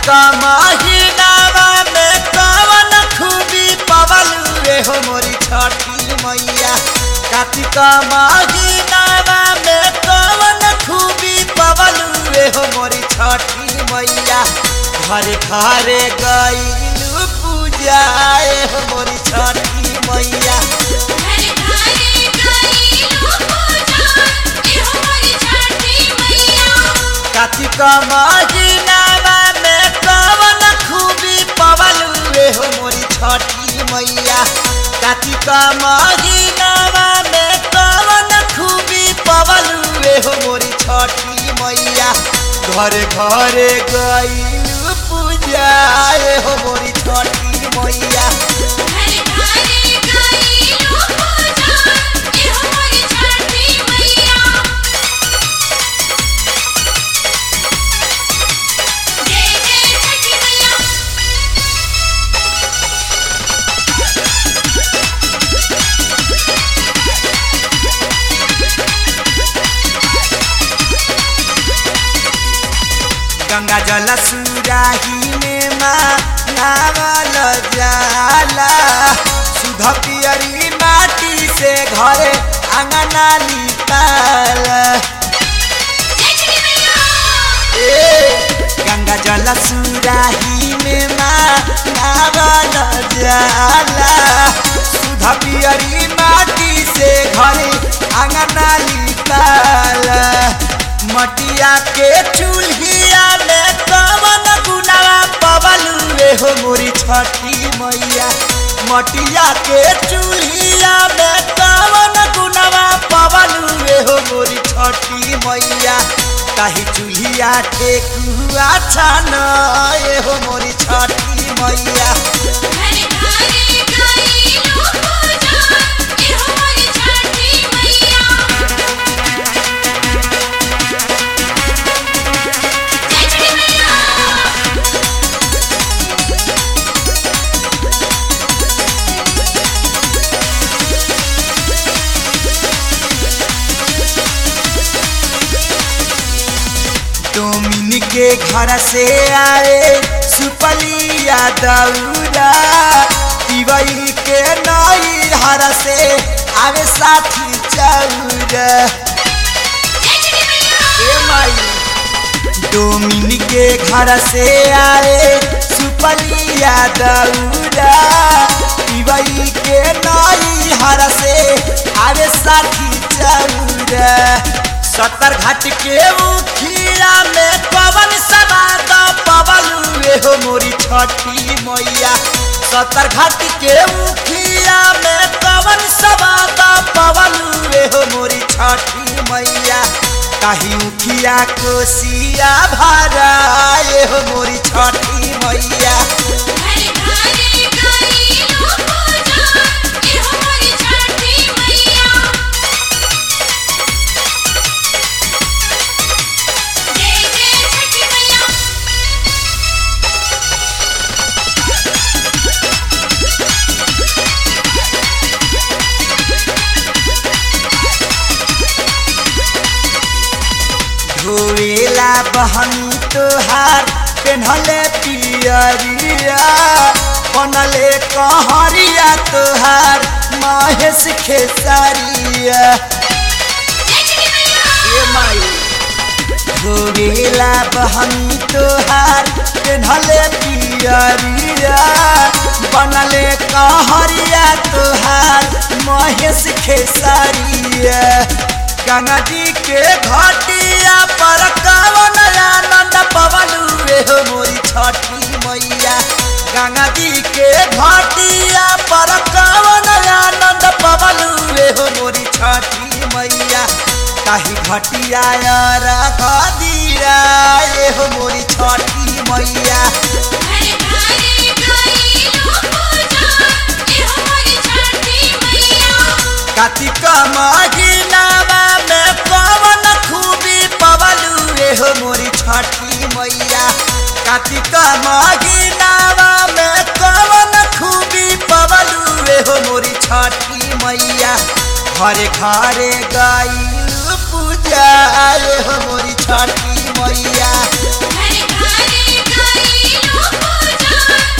कार्तिक महीनावा में कवन खूबी पवल रे हो मोरी छठी मैया कार्तिक महीनावा में कवन खूबी पवल रे हो मोरी छठी मैया घरे घरे गईलू पूजाए हो मोरी छठी मैया घरे घरे गईलू पूजा एहो मोरी छठी मैया कार्तिक महीनावा में कवन खूबी पवल रे हो मोरी छठी मैया कार्तिक महीनावा में कवन खूबी पवल रे हो मोरी छठी मैया घरे घरे गईलू पूजा हो मोरी छठी मैया घरे घरे गईलू पूजा एहो मोरी छठी मैया जय जय छठी मैया गंगा जल सुराही में माँ नावल जाला सुध पियरी माटी से घरे अंगना लिपाल जय छठी मैया ए गंगा जल सुराही में माँ नावल जाला सुध पियरी माटी से घरे अंगना लिपाल मटिया के चूल्हिया में कवन गुनावा पवल रे हो मोरी छठी मैया मटिया के चूल्हिया में कवन गुनावा पवल रे हो मोरी छठी मैया ताही चूल्हिया ठेकुआ छान ए हो मोरी छठी मैया घरे घरे गईलू पूजा एहो मोरी छठी मैया जय छठी मैया डोमिन के घर से आए सुपलिया दौरा तिवई के नई हर से आवे साथी चौरा जय छठी मैया ए माई डोमिन के घर से आए सुपलिया दौरा तिवई के नई हर से आवे साथी चौरा सत्तर घाट के उखिया में पवन समाद पवन रे हो मोरी छठी मैया सत्तर घाट के उखिया में पवन समाद पवन रे हो मोरी छठी मैया काही उखिया कोसिया भरा ए हो मोरी छठी मैया घरे घरे गईलू पूजा एहो मोरी छठी मैया जय जय छठी मैया धोएला बहनी तोहार पेन्हले पियरिया बनले कहरिया तोहार महेश खेसारिया जय छठी मैया ए माई धोएला बहनी तोहार पेन्हले पियरिया बनले कहरिया तोहार महेश खेसारिया गंगा जी के घाटिया पर कवन आनंद पवन रे हो मोरी छठी मैया गंगा जी के घाटिया पर कवन आनंद पवन रे हो मोरी छठी मैया ताही घटिया रख दीरा ए हो मोरी छठी मैया घरे घरे गईलू पूजा एहो मोरी छठी मैया कार्तिक महीनावा में पवन खूबी पवलू रे हो मोरी छठी मैया कार्तिक महीनावा में पवन खूबी पवलू रे हो मोरी छठी मैया घरे घरे गईलू पूजा रे हो मोरी छठी मैया घरे घरे गईलू लो पूजा